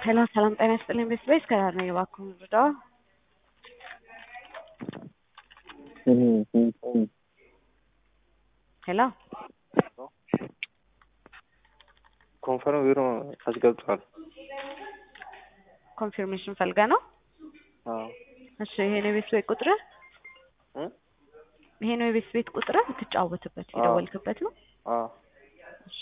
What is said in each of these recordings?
ሄሎ ሰላም ጤና ይስጥልኝ ቤተሰቤ እስከዳር ነኝ እባክዎን ልርዳዎ? ሄሎ ኮንፈርም ቢሮ አስገብቷል። ኮንፊርሜሽን ፈልገህ ነው? አዎ እሺ ይሄ ነው የቤት ቤት ቁጥርህ? እ ይሄ ነው የቤት ቤት ቁጥርህ የምትጫወትበት አዎ። የደወልክበት ነው? አዎ እሺ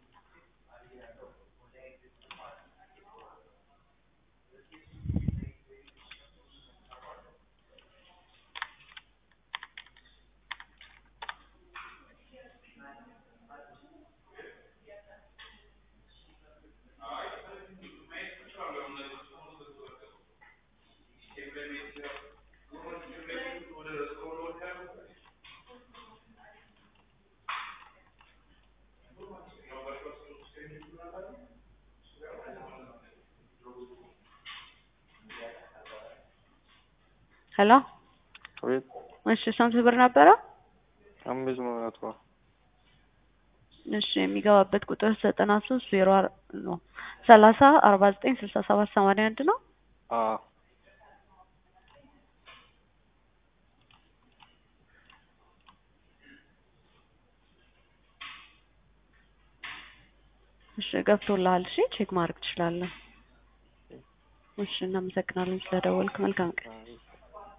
ሄሎ አቤት እሺ ስንት ብር ነበረ? አምስት መቶ እሺ የሚገባበት ቁጥር ዘጠና ሶስት ዜሮ አር ነው ሰላሳ አርባ ዘጠኝ ስልሳ ሰባት ሰማንያ አንድ ነው። አዎ እሺ ገብቶልሃል። እሺ ቼክ ማድረግ ትችላለህ። እሺ እናመሰግናለን ስለደወልክ። መልካም ቀን።